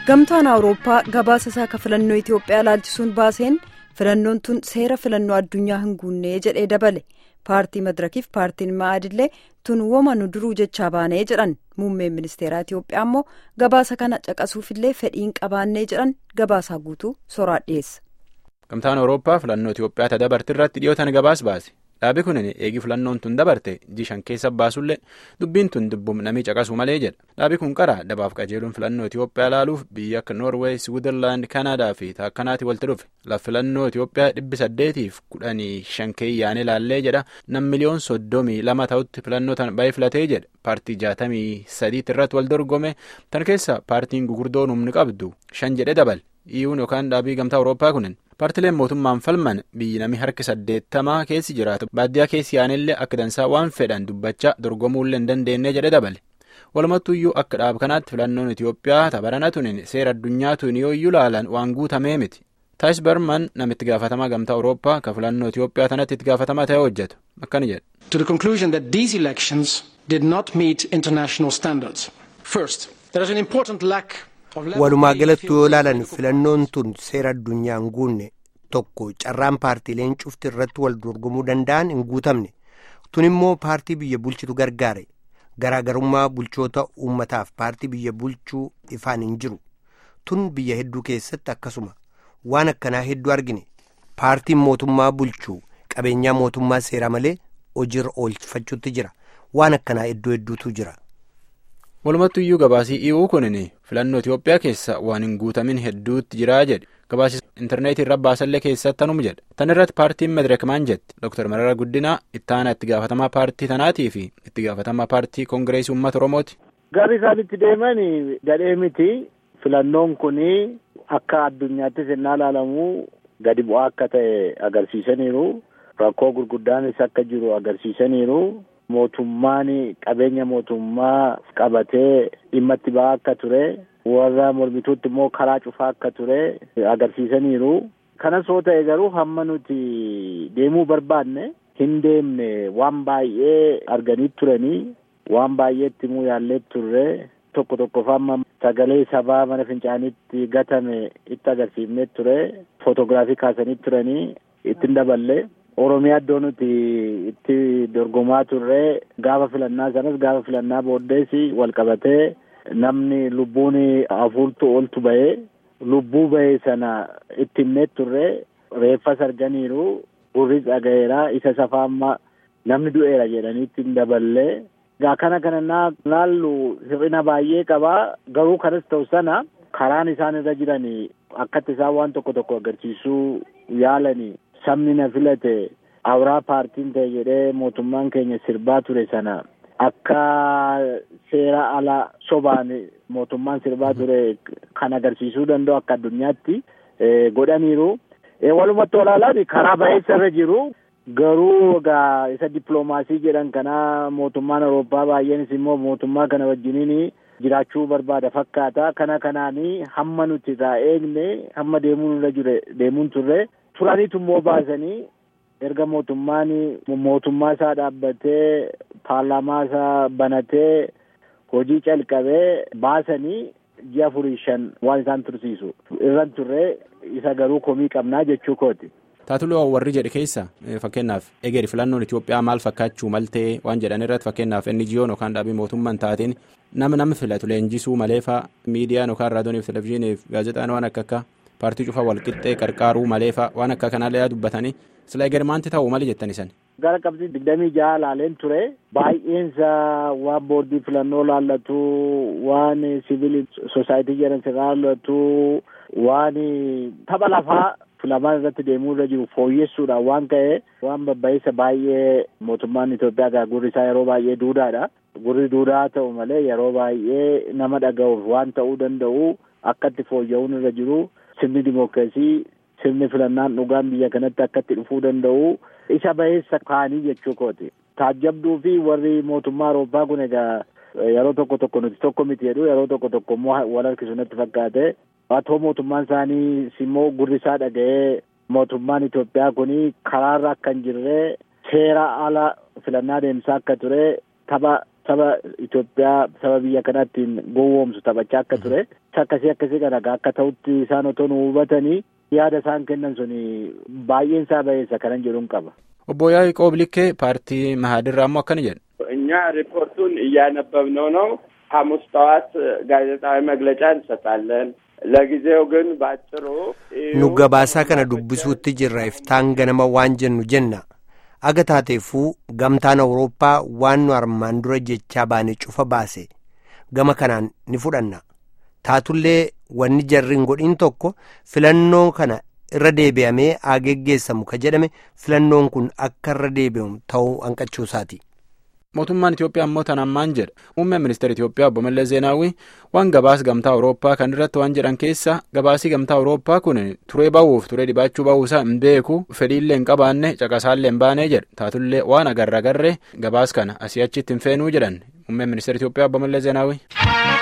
gamtaan awurooppaa gabaasa isaa ka filannoo itiyoophiyaa ilaalchisuun baaseen filannoon tun seera filannoo addunyaa hin guunnee jedhee dabale paartii madirakiif paartiin ma'aadillee tun woma nu duruu jechaa baanee jedhan muummeen ministeeraa itiyoophiyaa immoo gabaasa kana caqasuufillee fedhiin qabaannee jedhan gabaasaa guutuu soraa dhiyeessa. gamtaan awurooppaa filannoo itiyoophiyaa ta dabarte irratti dhiyootan gabaas baase dhaabi kun eegi filannoon tun dabarte jishan keessa baasullee dubbiin tun dubbum namii caqasuu malee jedha dhaabi kun qaraa dabaaf qajeeluun filannoo itiyoophiyaa ilaaluuf biyya akka noorweey siwiizerlaand kanaadaa fi taakkanaatti walitti dhufe laf filannoo itiyoophiyaa dhibbi saddeetiif kudhanii shan keeyyaane ilaallee jedha nam miliyoon soddomii lama ta'utti filannoo tan ba'ee filatee jedha paartii jaatamii sadiitti irratti wal dorgome tan keessa paartiin gugurdoon humni qabdu shan jedhe dabal iyyuun yookaan dhaabii gamtaa awurooppaa kunin paartileen mootummaan falman biyyi namni harki saddeettamaa keessi jiraatu baadiyyaa keessi yaanillee akka dansaa waan fedhan dubbachaa dorgomuullee hin dandeenye jedhe dabale walumattuyyuu akka dhaab kanaatti filannoon itiyoophiyaa tabarana tunin seera addunyaa tun yoo iyyuu laalan waan guutamee miti taayis barman namitti gaafatamaa gamtaa awurooppaa ka filannoo itiyoophiyaa tanatti itti gaafatamaa ta'ee hojjetu akkana jedha. to the conclusion that these elections did not meet international standards first there is an important lack. walumaa galatti yoo ilaalan filannoon tun seera addunyaa hin guunne tokko carraan paartiileen cufti irratti wal dorgomuu danda'an hin guutamne tun immoo paartii biyya bulchitu gargaare garaagarummaa bulchoota uummataaf paartii biyya bulchuu ifaan hin jiru tun biyya hedduu keessatti akkasuma waan akkanaa hedduu argine paartiin mootummaa bulchuu qabeenyaa mootummaa seera malee hojiirra oolfachuutti jira waan akkanaa iddoo hedduutu jira. walumattu iyyuu gabaasii i'uu kunin filannoo itiyoophiyaa keessa waan hin guutamin hedduutti jiraa jedhe gabaasii intarneetii irra baasallee keessatti tanuma jedhe tan irratti paartiin madireek maan jette dr marara guddinaa ittaana itti gaafatamaa paartii tanaatii fi itti gaafatamaa paartii koongireesii uummata oromooti. Gaarii isaan itti deeman gadhee miti filannoon kun akka addunyaattis innaa ilaalamu gadi bu'aa akka ta'e agarsiisaniiru rakkoo gurguddaanis akka jiru agarsiisaniiru. mootummaan qabeenya mootummaa qabatee dhimma itti ba'aa akka ture warra mormituutti immoo karaa cufaa akka ture agarsiisaniiru kanas yoo ta'e garuu hamma nuti deemuu barbaanne hin deemne waan baay'ee arganii turanii waan baay'eetti immoo yaallee turre tokko tokko famma sagalee sabaa mana fincaanitti gatame itti agarsiifnee ture footoogiraafii kaasanii turanii ittiin daballe. Oromiyaa iddoo nuti itti dorgomaa turre gaafa filannaa sanas gaafa filannaa booddees wal qabatee namni lubbuun afurtu oltu bahee lubbuu bahee sana itti himnee turre reeffas arganiiru gurris dhagayeera isa safaa amma namni du'eera jedhanii ittiin daballee. Gaa kana kana laallu hir'ina baay'ee qabaa garuu kanas ta'u sana karaan isaan irra jiran akkatti isaan waan tokko tokko agarsiisuu yaalanii. sabni na filate awuraa paartiin ta'e jedhee mootummaan keenya sirbaa ture sana akka seera ala sobaan mootummaan sirbaa ture kan agarsiisuu danda'u akka addunyaatti godhaniiru. Walumatti olaalaan karaa baay'eessa irra jiru. Garuu egaa isa dippiloomaasii jedhan kana mootummaan Awurooppaa baay'eenis immoo mootummaa kana wajjiniin jiraachuu barbaada fakkaata. Kana kanaanii hamma nuti irraa eegne hamma deemuun irra jire deemuun turre. turaniitu immoo baasanii erga mootummaan mootummaa isaa dhaabbatee paarlaamaa isaa banatee hojii calqabee baasanii ji'a afurii shan waan isaan tursiisu irran turre isa garuu komii qabnaa jechuu kooti. Taatuloo warri jedhe keessa fakkeenyaaf egeeri filannoon Itoophiyaa maal fakkaachuu maltee waan jedhan irratti fakkeenyaaf NGO'n yookaan dhaabii mootummaan taateen nama nama filatu leenjisuu maleefaa miidiyaan yookaan raadiyooniif televizyiiniif gaazexaan waan akka akka paartii cufaa walqixxee qarqaaruu maleefaa waan akka kanaallee dubbatanii sila eger maanti ta'uu mali jettan isan. Gara qabxii digdamii jaha laaleen ture baay'eensa waan boordii filannoo laallatu waan siviil sosaayitii jedhan laallatu waan tapha lafaa filamaan irratti deemuu irra jiru fooyyessuudhaan waan ka'e waan babba'iinsa baay'ee mootummaan Itoophiyaa gaa gurri isaa yeroo baay'ee duudhaadha. Gurri duudaa ta'u malee yeroo baay'ee nama dhaga'uuf waan ta'uu danda'u akka itti fooyya'uun irra jiru. sirni dimookiraasii sirni filannaan dhugaan biyya kanatti akkatti dhufuu danda'u isa baheessa kaanii jechuu kooti. Taajjabduu fi warri mootummaa Awurooppaa kun egaa yeroo tokko tokko nuti tokko miti jedhu yeroo tokko tokko immoo wal harkisu natti fakkaate haa ta'u mootummaan isaanii immoo gurri isaa dhaga'ee mootummaan Itoophiyaa kun karaarra akka hin jirre seera ala filannaa deemsaa akka ture tapha saba Itoophiyaa saba biyya kanaattiin gowwoomsu taphachaa akka ture akka akkasii akkasii kana akka ta'utti isaan otoo nu hubatanii yaada isaan kennan sun baay'een isaa bayeessa kanan jedhuun qaba. obbo Yaaqoob Likkee ፓርቲ መሀድራ ammoo akkana jedhu. እኛ ሪፖርቱን እያነበብነው ነው። ሐሙስ ጠዋት ጋዜጣዊ መግለጫ እንሰጣለን። ለጊዜው ግን ባጭሩ nu gabaasaa kana dubbisuutti jirra iftaan ganama waan jennu jenna aga taateefuu gamtaan awurooppaa waan nu armaan dura jechaa baane cufa baase gama kanaan ni fudhanna taatullee wanni jarri hin godhin tokko filannoo kana irra deebi'amee haa geggeessamu ka jedhame filannoon kun akka irra deebi'amu ta'uu hanqachuusaati. mootummaan Itoophiyaa ammoo tan ammaan jedha muummeen ministeera Itoophiyaa obbo Mallas Zeenaawwii waan gabaas gamtaa Awurooppaa kan irratti waan jedhan keessa gabaasii gamtaa Awurooppaa kun turee ba'uuf turee dhibaachuu ba'uusaa hin beeku fedhiillee hin qabaanne caqasaallee hin baanee jedha taatullee waan agarra agarree gabaas kana asii achitti hin feenuu jedhan muummeen ministeera Itoophiyaa obbo Mallas Zeenaawwii.